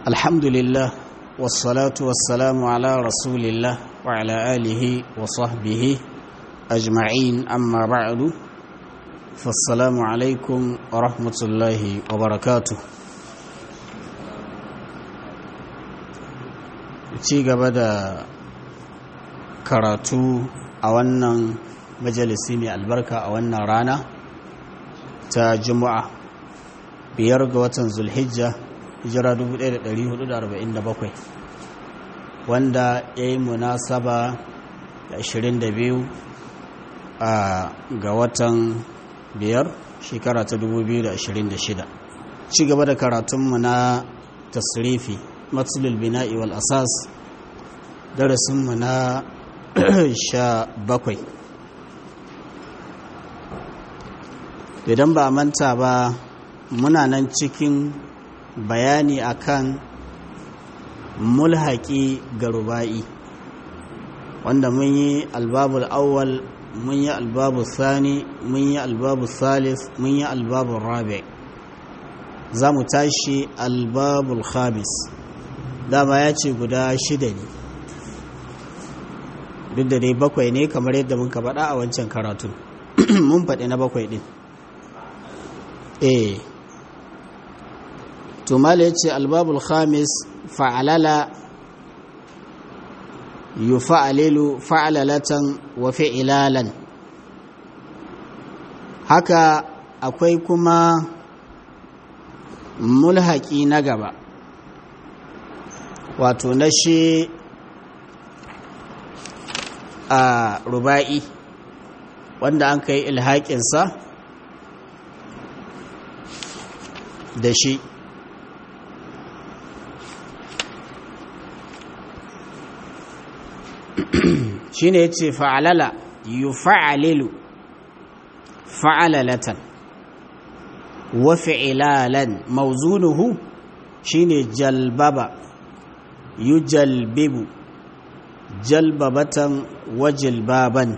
الحمد لله والصلاة والسلام على رسول الله وعلى آله وصحبه أجمعين أما بعد فالسلام عليكم ورحمة الله وبركاته ci gaba da karatu a wannan majalisi mai albarka a wannan rana ta juma'a biyar ga watan zulhijja hijira 1447 wanda ya yi munasaba da 22 a ga watan biyar shekara ta 2026 ci gaba da karatunmu na tasrifi matsalul bina'i wal asas darasinmu na sha bakwai idan ba a manta ba muna nan cikin bayani akan mulhaki ga ruba'i wanda mun yi albabul awwal mun yi albabul sani mun yi albabul salis mun yi albabul rabi za mu tashi albabul khamis dama ya ce guda shida ne duk da dai bakwai ne kamar yadda muka faɗa a wancan karatun mun faɗi na bakwai ɗin eh tumala ya ce albabul khamis fa'alala yu fa'alilu fa'alalatan wa fi'ilalan haka akwai kuma mulhaki na gaba wato na shi a ruba'i wanda an kai ilhaƙinsa da shi shi ne ya ce fa'alala yi fa'alilu fa'alalatan wa fi'ilalan mauzunuhu shi ne jalbaba yu jalbibu jalbabatan wa jilbaban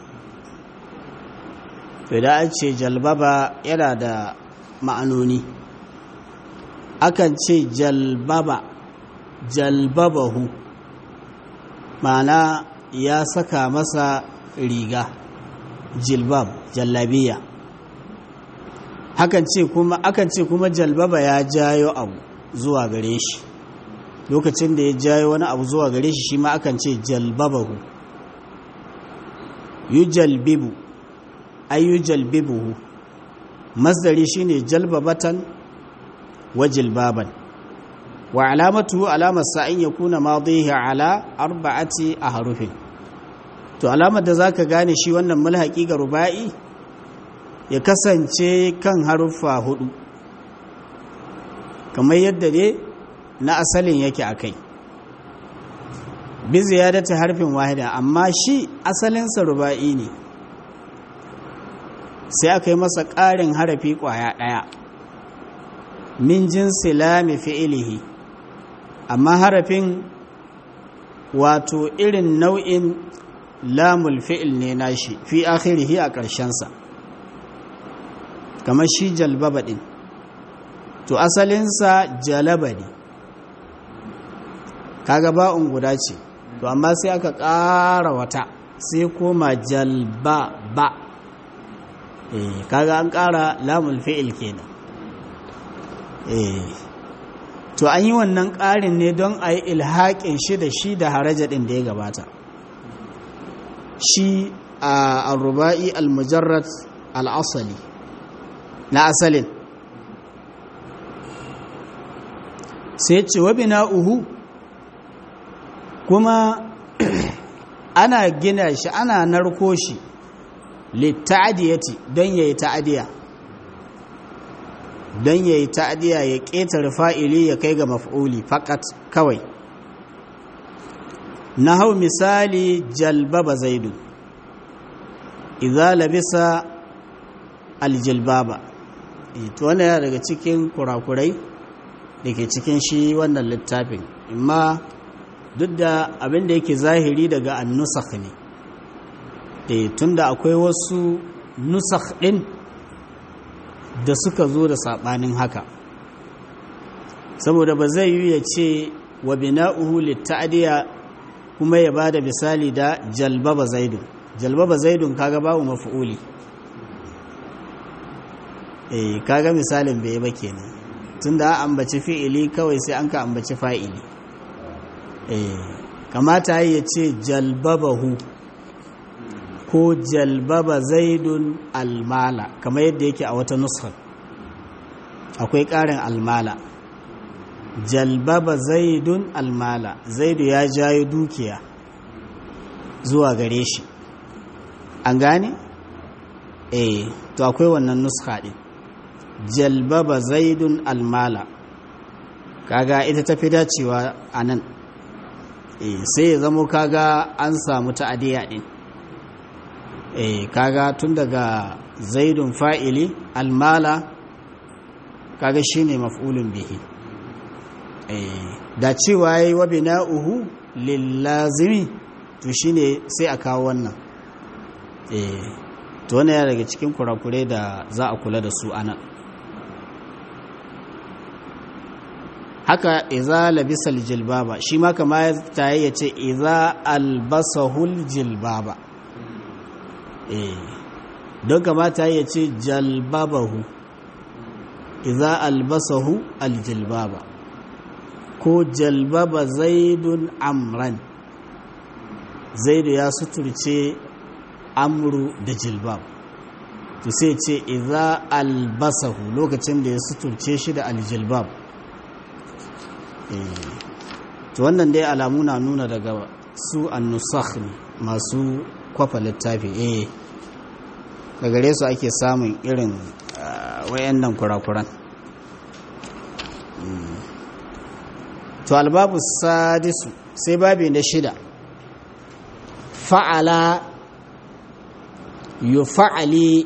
da an ce jalbaba yana da ma'anoni akan ce jalbaba jalbabahu ma'ana ya saka masa riga jilbab jallabiya hakan ce kuma akan ce kuma jalbaba ya jayo abu zuwa gare shi lokacin da ya jayo wani abu zuwa gare shi shi ma akan ce jalbabahu yujalbibu ay yujalbibuhu masdari shine jalbabatan wa jilbaban wa alamatu alamar sa in yakuna madihi ala arba'ati ahrufin to alamar da zaka gane shi wannan mulhaqi ga ruba'i ya kasance kan haruffa hudu kamar yadda ne na asalin yake akai bi ziyadati harfin wahida amma shi asalinsa ruba'i ne sai aka yi masa ƙarin harafi ƙwaya ɗaya min jinsi lami fi'ilihi amma harafin wato irin nau'in lamul fi'il ne nashi fi akhirihi a ƙarshensa kamar shi jalbaba ɗin to asalinsa jalaba ne kaga ba'un guda ce to amma sai aka ƙara wata sai koma jalba ba eh kaga an ƙara lamul fi'il kenan eh to an yi wannan ƙarin ne don a yi ilhaƙin shi da shi da haraja ɗin da ya gabata shi a ruba'i al-mujarrad al-asali na asalin sai ce wa uhu kuma ana gina shi ana narko shi litta'adiyati don yayi ta'adiya don yayi ta'adiya ya ƙetare fa'ili ya kai ga maf'uli fakat kawai na hau misali jalbaba zaidu idza labisa aljilbaba to wannan yana daga cikin kurakurai da ke cikin shi wannan littafin imma duk da abin da yake zahiri daga annusakh ne e tunda akwai wasu nusakh din da suka zo da saɓanin haka saboda ba zai yi ya ce wa bina'uhu litta'diya kuma ya bada misali da jalbaba zaidun jalbaba zaidun kaga babu maf'uli eh kaga misalin bai ba kenan tunda an ambaci fi'ili kawai sai an ka ambaci fa'ili eh kamata ya ce jalbabahu ko jalbaba zaidun almala kamar yadda yake a wata nuskar akwai ƙarin almala jalbaba zaidun almala zaidu ya jayo dukiya zuwa gare shi an gane? eh to akwai wannan nuska ɗin jalbaba zaidun almala kaga ita tafi dacewa a nan eh sai ya zamo kaga an samu ta'adiyya ɗin eh kaga tun daga zaidun fa'ili almala kaga shine maf'ulun bihi eh da cewa yayi wa bina'uhu lillazimi to shine sai a kawo wannan eh to wannan ya daga cikin kurakure da za a kula da su anan haka iza labisal jilbaba shi ma kama ta ya ce iza albasahul jilbaba eh don kamata ya ce jalbabahu iza albasahu aljilbaba ko jalbaba zaidun amran zaidu ya suturce amru da jilbab to sai ce iza albasahu lokacin da ya suturce shi da aljilbab to wannan dai alamu na nuna daga su annusakh ne masu kwafa littafi eh da gare su ake samun irin wayannan kurakuran to albabu sadisu sai babi na shida fa'ala yufa'ali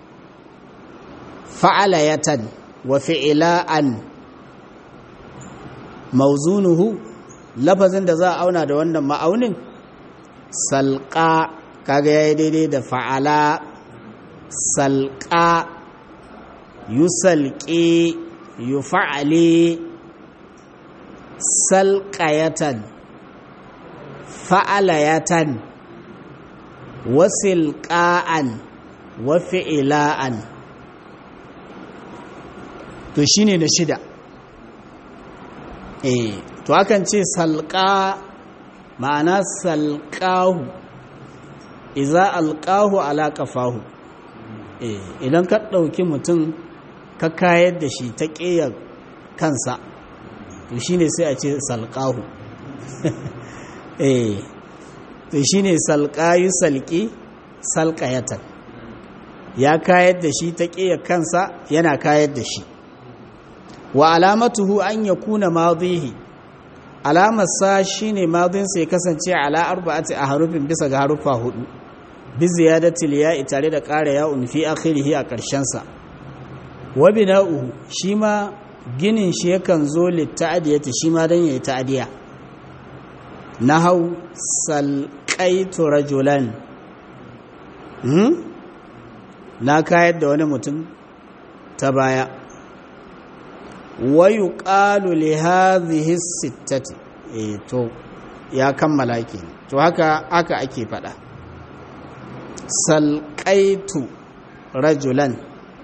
fa'alayatan wa fi'ila'an mauzunuhu lafazin da za a auna da wannan ma'aunin salƙa kaga yayi daidai da fa'ala salƙa yusalƙi yufa'ali salƙayatan fa'alayatan wasilƙa'an wa fi'ila'an to shine na shida eh to akan ce salƙa ma'ana salƙahu iza alƙahu ala ƙafahu eh idan ka ɗauki mutum ka kayar da shi ta ƙeyar kansa to shine sai a ce salƙahu eh to shine salƙayu salƙi salƙayatan ya kayar da shi ta ƙeyar kansa yana kayar da shi wa alamatuhu an ya kuna madihi alamarsa shi ne madinsa ya kasance ala arba'ati a harufin bisa ga harufa hudu bi ziyadatil ya'i tare da ƙara ya'un fi akhirihi a ƙarshensa wa bina'uhu shi ma ginin shi yakan zo litta'adiyati shi ma dan yayi ta'adiya nahau salqaitu rajulan hmm? na kayar da wani mutum ta baya wayu ƙalu li hadhihi sittati eh to ya kammala ke to haka haka ake faɗa salqaitu rajulan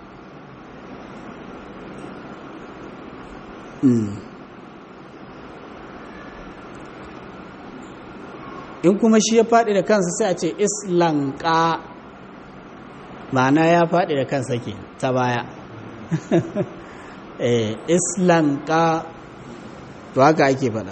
in kuma shi ya faɗi da kansa sai a ce islanka ma'ana ya faɗi da kansa ke ta baya islanka to haka ake fada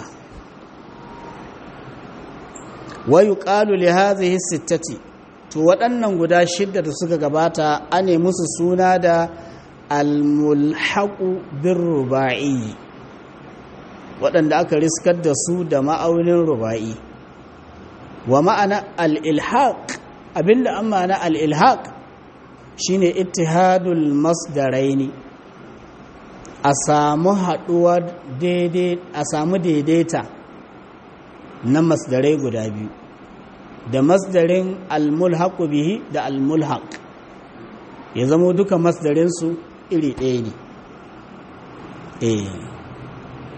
wayu qalu li hadhihi sittati to waɗannan guda shidda da suka gabata ane musu suna da almulhaqu birruba'i waɗanda aka riskar da su da ma'aunin ruba'i wa ma'ana al-ilhaq abinda an ma'ana al-ilhaq shine ittihadul masdaraini a samu haɗuwa daidai a samu daidaita na masdarai guda biyu da masdarin almulhaqu bihi da almulhaq ya zamo duka masdarinsu iri ɗaya ne eh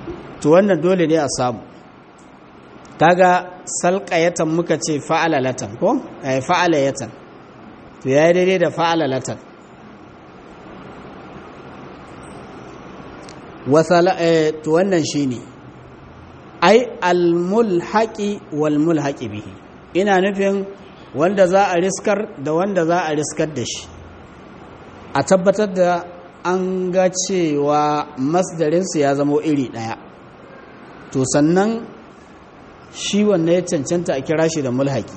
to wannan dole ne a samu kaga salqayatan muka ce fa'alalatan ko eh fa'alayatan to yayi daidai da fa'alalatan wasala eh to wannan shine ai almulhaqi wal mulhaqi bihi ina nufin wanda za a riskar da wanda za a riskar da shi a tabbatar da an ga cewa masdarinsu ya zama iri ɗaya to sannan shi wanne ya cancanta a kira shi da mulhaki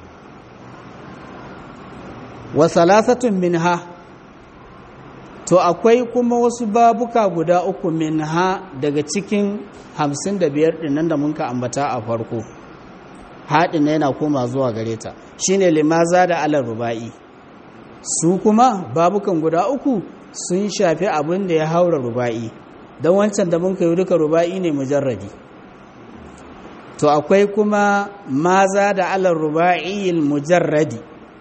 wa salasatun minha to akwai kuma wasu babuka guda uku minha daga cikin hamsin da biyar ɗinnan da munka ambata a farko haɗin yana koma zuwa gare ta shine limaza da alar ruba'i su kuma babukan guda uku sun shafi abin da ya haura ruba'i don wancan da mun kai duka ruba'i ne mujarradi to akwai kuma maza da alar ruba'i mujarradi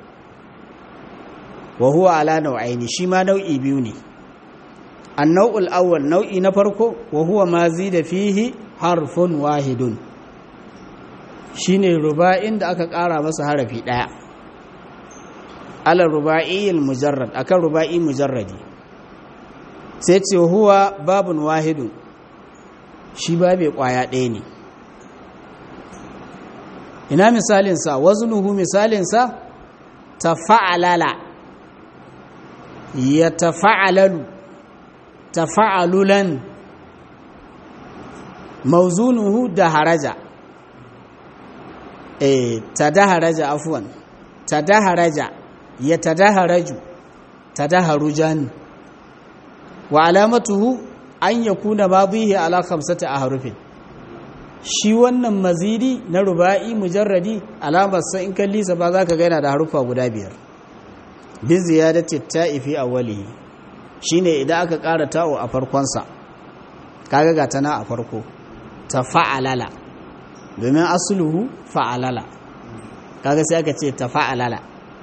wa huwa ala nau'aini shi ma nau'i biyu ne annau'ul awwal nau'i na farko wa huwa ma da fihi harfun wahidun shine ruba'in da aka ƙara masa harafi ɗaya ala ruba'iyil mujarrad akan ruba'i mujarradi sai ce huwa babun wahidun shi babe kwaya ɗaya ne ina misalinsa waznuhu misalinsa tafa'alala ya tafa'alalu tafa'alulan mauzunuhu da haraja eh tadaharaja afwan tadaharaja ya tadaharaju tadaharujan wa alamatuhu an yakuna madhihi ala khamsati ahrufin shi wannan mazidi na ruba'i mujarradi alamar sa in kalli sa ba zaka ga yana da harufa guda biyar bi ziyadati ta'i fi awwalihi shine idan aka ƙara ta'u a farkon sa kaga ga tana a farko ta fa'alala domin asluhu fa'alala kaga sai aka ce ta fa'alala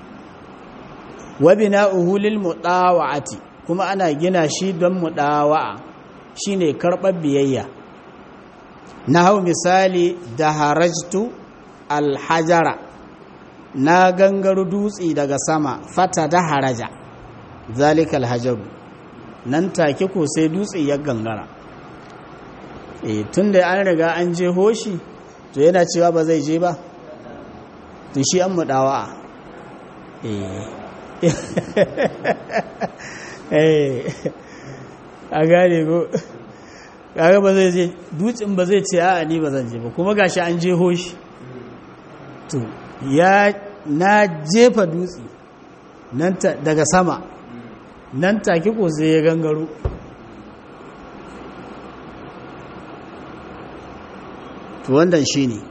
wa bina'uhu lil mudawa'ati kuma ana gina shi don mudawa'a shine karɓar biyayya na hau misali da harajtu alhajara na gangaru dutse daga sama fata da haraja zalika alhajaru nan take ko sai dutse ya gangara e tun da an riga an je hoshi to yana cewa ba zai je ba to shi an mudawa eh a gane ko kaga ba zai je dutsen ba zai ce a ni ba zan je ba kuma gashi an je hoshi to ya na jefa dutse nan daga sama nan take ko sai ya gangaro to wannan shine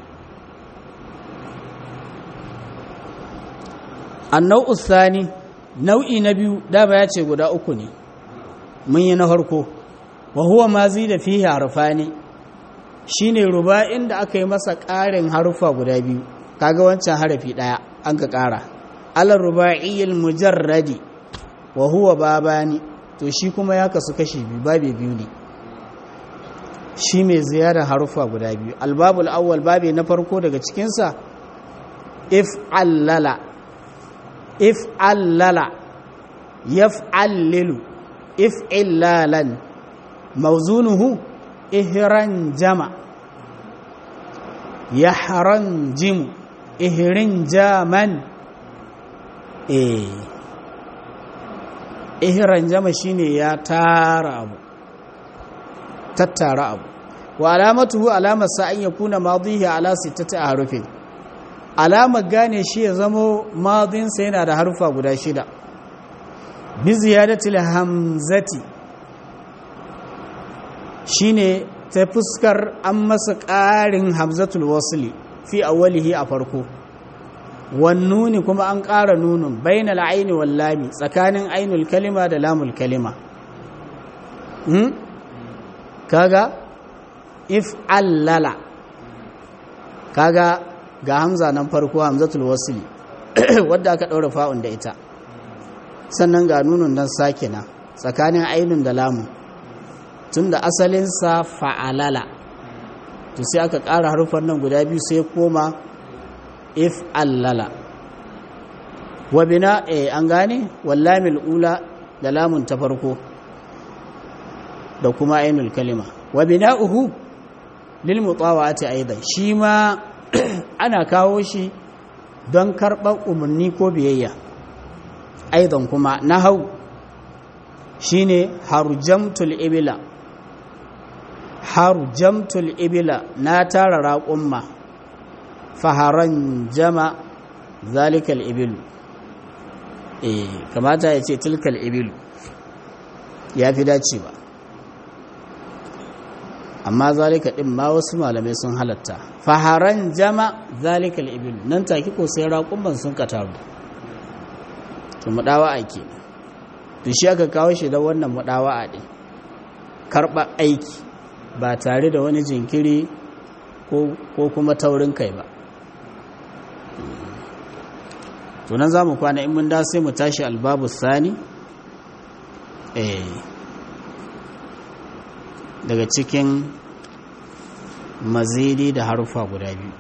annau usani nau'i na biyu dama ya ce guda uku ne mun yi na farko wa huwa ma da fihi harfani shine ruba'in da aka yi masa ƙarin harufa guda biyu kaga wancan harafi ɗaya an ka ƙara alar ruba'iyil mujarradi wa huwa babani to shi kuma ya kasu kashi biyu babe biyu ne shi mai ziyarar harufa guda biyu albabul awwal babe na farko daga cikinsa if allala if allala yaf'allilu if illalan mawzunuhu ihran jama yahran jimu ihrin jaman eh ihran jama shine ya tara abu tattara abu wa alamatuhu alamar sa an yakuna madihi ala sittati harufin alamar gane shi ya zamo madinsa yana da harufa guda shida bi ziyadatil hamzati shine ta fuskar an masa ƙarin hamzatul wasli fi awwalihi a farko wannuni kuma an ƙara nunun bainal aini wal lami tsakanin ainul kalima da lamul kalima hmm? kaga if allala kaga ga hamza nan farko hamzatul wasli wadda aka ɗaura fa'un da ita sannan ga nunun nan sakina tsakanin ainun da lamun tunda asalinsa fa'alala to sai aka ƙara harufan nan guda biyu sai koma if allala wa bina eh an gane wallamil ula da lamun ta farko da kuma ainul kalima wa bina'uhu lil mutawati aidan shi ma ana kawo shi don karɓar umarni ko biyayya aidan kuma nahau shine harjamtul ibila harjamtul ibila na tara raƙumma faharan jama zalikal ibilu eh kamata ya ce tilkal ibilu ya fi dacewa amma zalika din ma wasu malamai sun halatta faharan jama zalikal ibilu nan take ko sai raƙumman sun kataru to mudawa ake to shi aka kawo shi da wannan mudawa din karɓa aiki ba tare da wani jinkiri ko kuma taurin kai ba tunan za mu kwana in mun da sai mu tashi albabu sani daga cikin mazidi da harufa guda biyu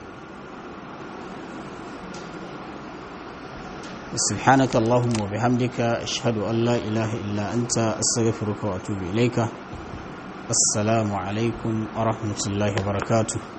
سبحانك اللهم وبحمدك أشهد أن لا إله إلا أنت أستغفرك وأتوب إليك السلام عليكم ورحمة الله وبركاته